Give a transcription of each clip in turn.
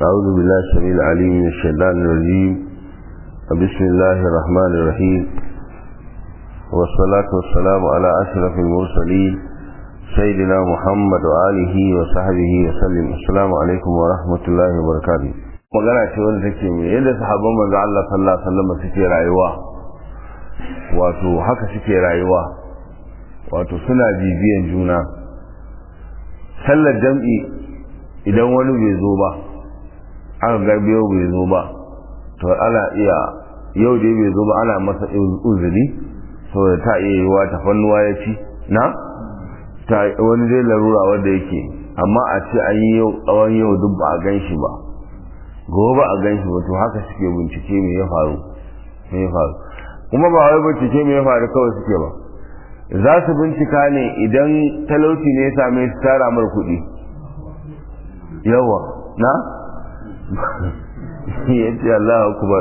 أعوذ بالله السميع العليم من الشيطان الرجيم بسم الله الرحمن الرحيم والصلاة والسلام على أشرف المرسلين سيدنا محمد وآله وصحبه وسلم السلام عليكم ورحمة الله وبركاته magana ce wanda take mai yadda sahabban manzo Allah sallallahu alaihi wasallam suke rayuwa wato haka suke rayuwa wato suna bibiyan juna sallar jam'i idan wani bai zo ba aka ga biyo bai zo ba to ana iya yau da bai zo ba ana masa uzuri saboda ta iya yiwa ta fannuwa ya ci na ta wani dai larura wanda yake amma a ce an yi yau tsawon yau duk ba a gan shi ba gobe a gan shi ba to haka suke bincike me ya faru me ya faru kuma ba wai bincike me ya faru kawai suke ba za su bincika ne idan talauci ne ya same su tara mar kuɗi yawa na ya ce Allah akubar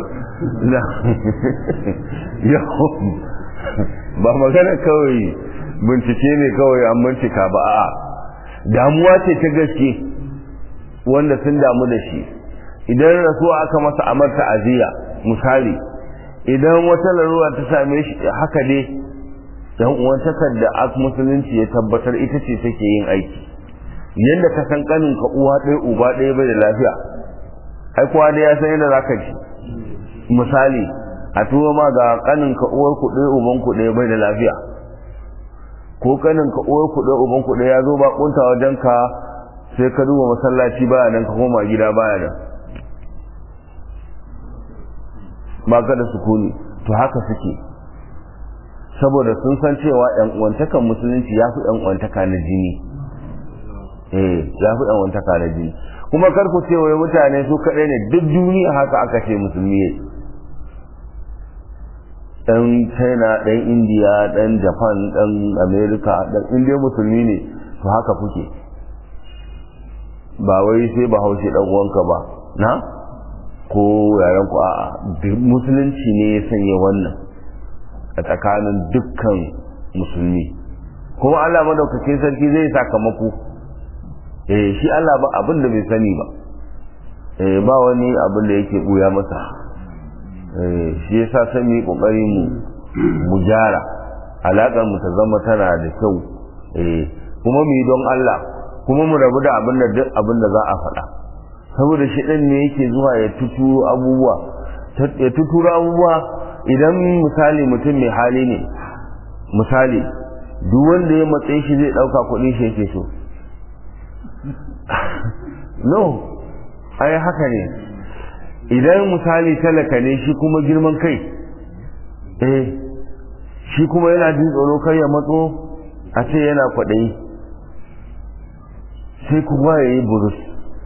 ba magana kawai bincike ne kawai an bincika ba a damuwa ce ta gaske wanda sun damu da shi idan rasuwa aka masa amarta aziya misali idan wata larura ta same shi haka dai dan uwantakar da musulunci ya tabbatar ita ce take yin aiki yadda ka san kanin ka uwa ɗaya uba ɗaya bai da lafiya ai kowa da ya san yadda zaka ji misali a tuwo ma ga kanin ka uwar ku ɗaya uban ku ɗaya bai da lafiya ko kanin ka uwar ku ɗaya uban ku ɗaya ya zo ba kunta wajen ka sai ka duba masallaci baya nan ka koma gida baya nan ba ka da sukuni to haka suke saboda sun san cewa yan uwantakan musulunci ya fi yan uwantaka na jini eh ya fi yan uwantaka na jini kuma kar ku ce wai mutane su kaɗai ne duk duniya haka aka ce musulmi ne dan china dan india dan japan dan america dan indiya musulmi ne to haka kuke ba wai sai ba haushe dan uwanka ba na ko yaran ku a'a musulunci ne ya sanya wannan a tsakanin dukkan musulmi kuma Allah madaukakin sarki zai sakamako eh shi Allah ba abin da bai sani ba eh ba wani abin da yake buya masa eh shi yasa sai mu kokari mu mu jara alakar mu ta zama tana da kyau eh kuma mu yi don Allah kuma mu rabu da abin da duk abin da za a faɗa saboda shi ɗan ne yake zuwa ya tuturo abubuwa ya tuturo abubuwa idan misali mutum mai hali ne misali duk wanda ya matsayi shi zai ɗauka kuɗi shi yake so no ai haka ne idan misali talaka ne shi kuma girman kai eh shi kuma yana jin tsoro kai ya matso a ce yana kwaɗayi sai kuma ya yi burus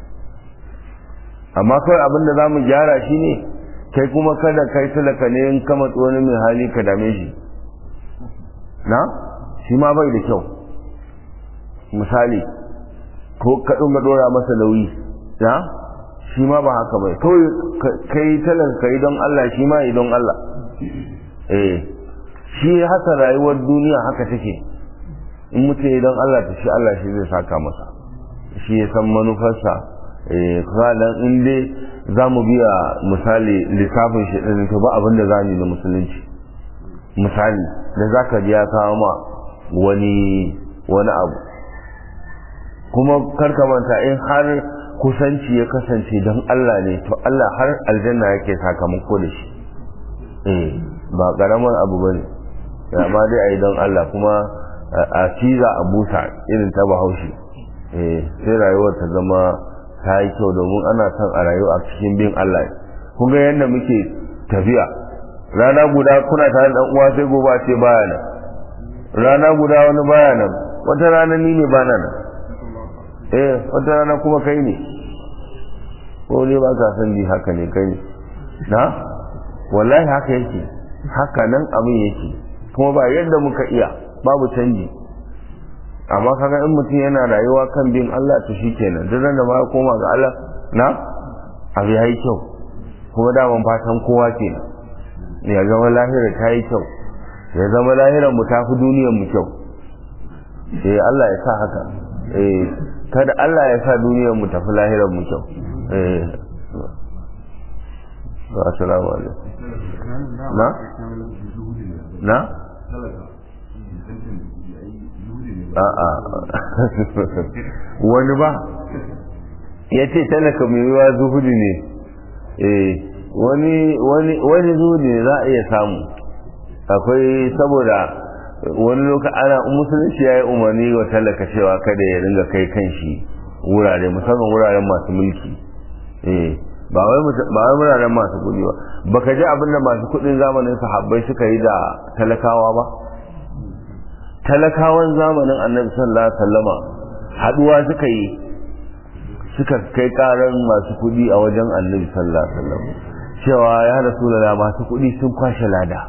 amma kawai abin da za mu gyara shi ne kai kuma kada kai talaka ne in kama wani mai hali ka dame shi na shi ma bai da kyau misali ko ka ɗunga ɗora masa nauyi na shi ma ba haka bai kawai kai talaka kai don Allah shi ma yi don Allah eh shi haka rayuwar duniya haka take in mutum don Allah ta shi Allah shi zai saka masa shi ya san manufarsa ranar in dai za mu biya misali lissafin shi ɗin to ba abin da za mu yi da musulunci misali da za ka ji ya kawo ma wani wani abu kuma karka manta in har kusanci ya kasance don Allah ne to Allah har aljanna yake sakamako da shi eh ba karamar abu ba ne amma dai a yi don Allah kuma a ciza a busa irin ta bahaushe sai rayuwar ta zama ta yi kyau domin ana son a rayu a cikin bin Allah kun ga yadda muke tafiya rana guda kuna tare da uwa sai gobe ce baya nan rana guda wani baya nan wata rana ni ne bana nan eh wata rana kuma kai ne ko ne ba ka san ni haka ne kai ne na wallahi haka yake haka nan abin yake kuma ba yadda muka iya babu canji amma kaga in mutum yana rayuwa kan bin Allah to shikenan duk da ma ya koma ga Allah na abu yayi kyau kuma da ban fatan kowa kenan ya zama lahira ta yi kyau ya zama lahirar mu tafi duniyar mu kyau eh Allah ya sa haka eh kada Allah ya sa duniyar mu tafi lahirar mu kyau eh assalamu alaikum na na a'a wani ba ya ce talaka mai yiwa zuhudu ne eh wani wani wani zuhudu ne za a iya samu akwai saboda wani lokaci ana musulunci ya yi umarni wa talaka cewa kada ya ringa kai kanshi wurare musamman wuraren masu mulki eh ba wai ba wai wuraren masu kuɗi ba baka ji abin da masu kuɗin zamanin sahabbai suka yi da talakawa ba talakawan zamanin annabi sallallahu alaihi wasallama haduwa suka yi suka kai karan masu kuɗi a wajen annabi sallallahu alaihi wasallam cewa ya rasulullah masu kuɗi sun kwashe lada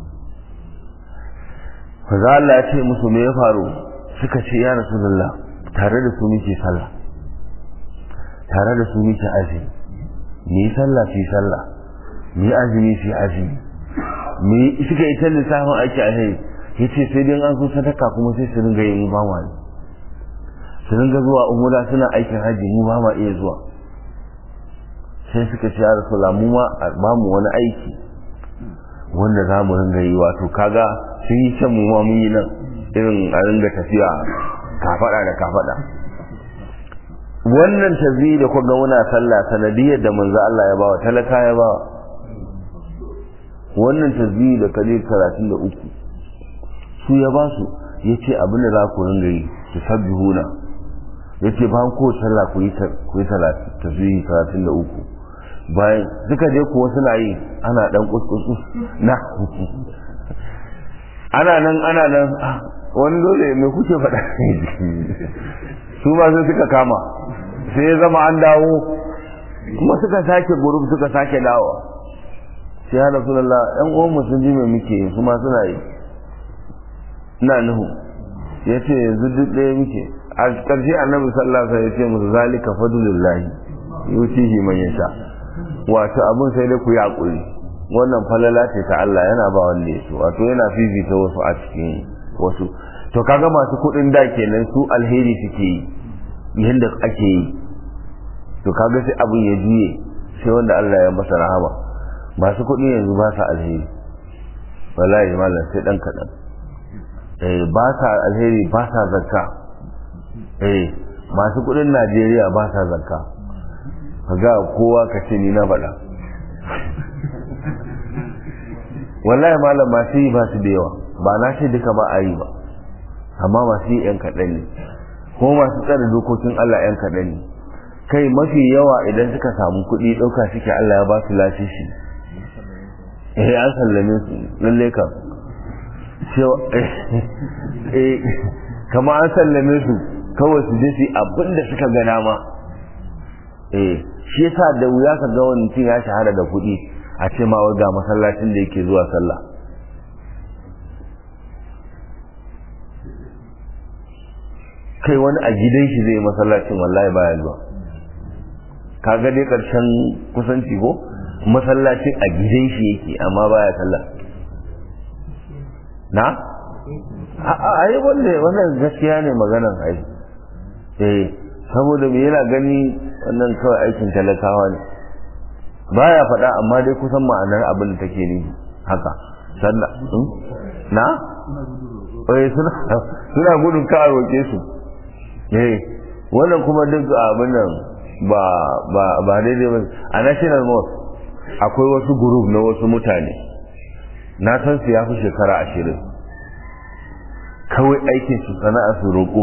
Faza Allah ya ce musu me ya faru suka ce ya rasulullah tare da su muke sallah tare da su muke azumi ni sallah fi sallah ni azumi fi azumi ni suka yi ta lissafin aiki a sai yace sai dai an so sadaka kuma sai su ringa yin ba ma su ringa zuwa umura suna aikin haji mu ba ma iya zuwa sai suka ce ya rasulullah mu ma ba mu wani aiki wanda za mu ringa yi wato kaga sun yi can mu ma mun yi nan irin a ringa tafiya kafada da kafada wannan tazi da kuka muna sallah sanadiyar da manzo Allah ya bawa talaka ya bawa wannan tazi da kaje 33 su ya ba su yace abin da za ku ringa yi su sabbihuna yace ba ko sallah ku yi ku yi tazi 33 bayan duka je kuwa suna yi ana dan kuskusu na ana nan ana nan wani dole mai kuke faɗa su ma sai suka kama sai ya zama an dawo kuma suka sake gurub suka sake dawo sai ya rasulullah yan uwan mu sun ji me muke su ma suna yi ina nuhu ya ce yanzu duk ɗaya muke a ƙarshe annabi sallallahu alaihi wasallam ya ce musu zalika fadlullahi yutihi man yasha wato abin sai dai ku yi hakuri wannan falala ce ta Allah yana ba wanda ya so wato yana fifita wasu a cikin wasu to kaga masu kuɗin da kenan su alheri suke yi yadda ake yi to kaga sai abin ya juye sai wanda Allah ya masa rahama masu kuɗi yanzu ba sa alheri wallahi malam sai dan kaɗan eh ba sa alheri ba sa zakka eh masu kuɗin Najeriya ba sa zakka kaga kowa ka ce ni na faɗa wallahi malam masu yi ba su da yawa ba na ce duka ba a yi ba amma masu yi yan kaɗan ne ko masu tsare dokokin Allah yan kaɗan ne kai mafi yawa idan suka samu kuɗi ɗauka suke Allah ya ba su lasisi eh an sallame su lalle ka eh kama an sallame su kawai su je su abin da suka gana ma eh shi yasa da wuya ka ga wani mutum ya shahara da kuɗi a ce ma wai ga masallacin da yake zuwa sallah kai wani a gidan shi zai masallacin wallahi baya zuwa ka ga dai karshen kusanci ko masallacin a gidan shi yake amma baya sallah na a yi wanda wannan gaskiya ne maganan ai eh saboda me yana gani wannan kawai aikin talakawa ne baya faɗa amma dai kusan ma'anar abin da take ni haka sallah na eh suna suna gudun ka roke su eh wannan kuma duk abin nan ba ba ba daidai ba a national mosque akwai wasu group na wasu mutane na san su ya fi shekara ashirin kawai aikin su sana'a su roƙo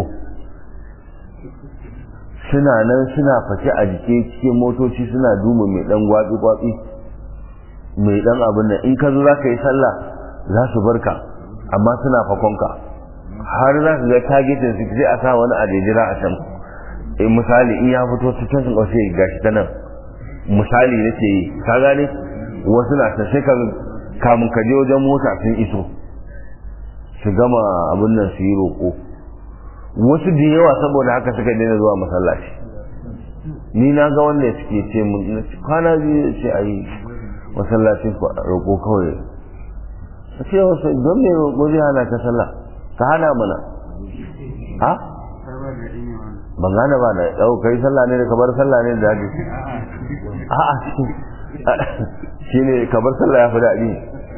suna nan suna fake a jike cikin motoci suna duma mai dan gwatsi-gwatsi mai dan abin nan in ka zo za ka yi sallah za su barka amma suna fakonka har za su ga targetin su sai a sa wani a jejjira a can in misali in ya fito su can su ƙaushe gashi ta nan misali na ce ka gane wasu na ta sai kamun ka je wajen mota sun iso su gama abin nan su yi roƙo wasu da yawa saboda haka suka daina zuwa masallaci ni na ga wanda suke ce mun kwana biyu ce a yi masallacin roƙo kawai a ce wasu don me roƙo zai hana ka sallah ka hana mana ha ban gane ba da yau kai sallah ne da kabar sallah ne da daɗi a'a shi ne kabar sallah ya fi daɗi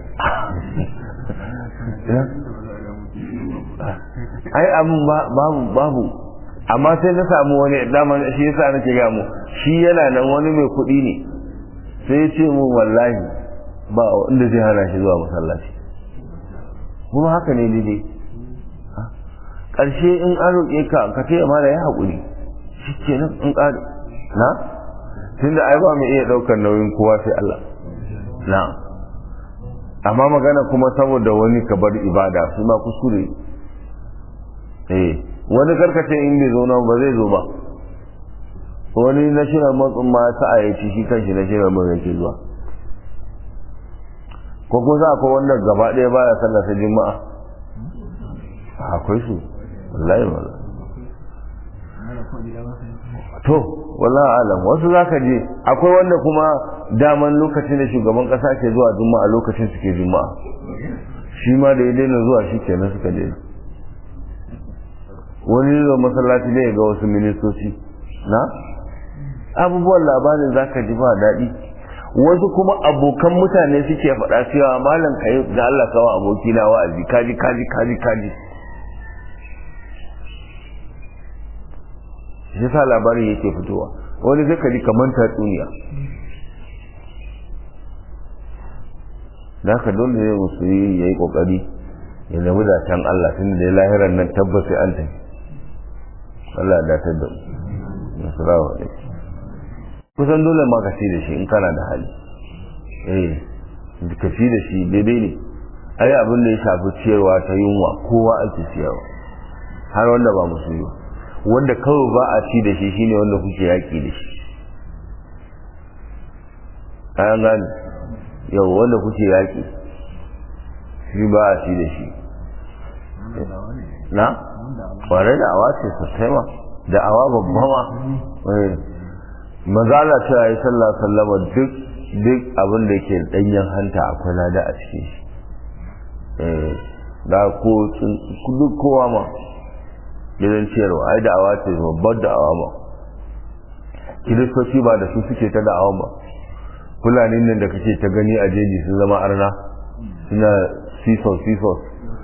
ai abin babu babu amma sai na samu wani daman shi yasa nake ga mu shi yana nan wani mai kuɗi ne sai ya ce mu wallahi ba inda zai hana shi zuwa masallaci kuma haka ne daidai ƙarshe in an roƙe ka ka ce ma da ya haƙuri shi ke nan in ƙari na tun da ai ba mu iya ɗaukar nauyin kowa sai Allah na amma magana kuma saboda wani ka bar ibada su ma kuskure eh wani karkace in bai zo nan ba zai zo ba wani na shirin matsin ma sa'a ya ci shi kanshi na shirin mai yake zuwa ko ko za ko wanda gaba ɗaya baya sallar ta juma'a akwai su wallahi wallahi to wallahi alam wasu zaka je akwai wanda kuma daman lokacin da shugaban kasa ke zuwa juma'a lokacin suke juma'a shi ma da ya daina zuwa shi kenan suka daina wani zo masallaci ne ga wasu ministoci na abubuwan labarin zaka ji ba daɗi wasu kuma abokan mutane suke faɗa cewa malam ka yi da Allah kawo aboki na wa'azi kaji kaji kaji kaji shi sa labarin yake fitowa wani zai kaji kamar tatsuniya da haka dole ne musu yi ya yi kokari ya nemi da can Allah tun da ya lahirar nan tabbas sai an tafi Allah ya datar da mu nasarawa alaikum kusan dole ma ka ci da shi in kana da hali eh ka ci da shi daidai ne ai abin da ya shafi ciyarwa ta yunwa kowa ake ciyarwa har wanda ba musulmi ba wanda kawai ba a ci da shi shine wanda kuke yaƙi da shi an gane yau wanda kuke yaƙi shi ba a ci da shi na ƙwarai da awa ce sosai ma da awa babba ma mazala cewa ya sallah sallama duk duk abin da ke danyen hanta akwai lada a cikin shi da ko duk kowa ma gidan ciyarwa ai da awa ce babbar da awa ma kiristoci ba da su suke ta da'awa ba fulani nan da kake ta gani a jeji sun zama arna suna sisos sisos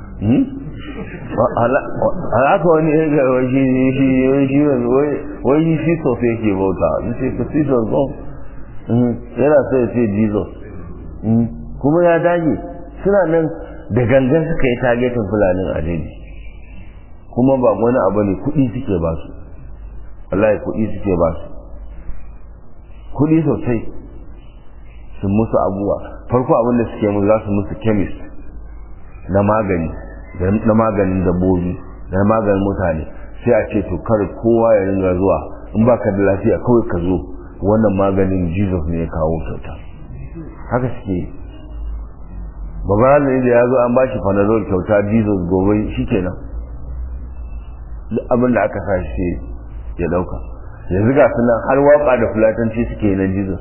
haka wani ya ga wai shi shi shi wai shi sisos yake bauta in ce ka sisos ba yana sai ya ce jesus kuma ya dage suna nan da gangan suka yi tagetin fulanin a jeji kuma ba wani abu ne kuɗi suke ba su wallahi kuɗi suke ba su kuɗi sosai sun musu abubuwa farko abin da suke musu za su musu chemist na magani na maganin dabbobi da na maganin mutane sai a ce to kar kowa ya ringa zuwa in ba ka da lafiya kawai ka zo wannan maganin jesus ne ya kawo kyauta haka suke babban da ya zo an ba shi panadol kyauta jesus gobe shi kenan duk abin da aka sa shi ya dauka yanzu ga sunan har waka da fulatanci suke na jesus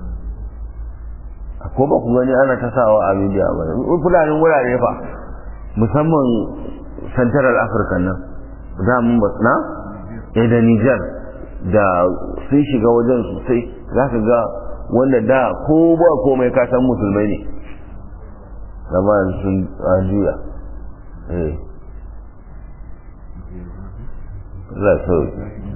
ko ba ku gani ana ta sawa a media ba fulanin wurare fa musamman central africa nan da mun ba na eh da niger da sun shiga wajen sosai za ka ga wanda da ko ba komai ka san musulmai ne zama sun juya eh za su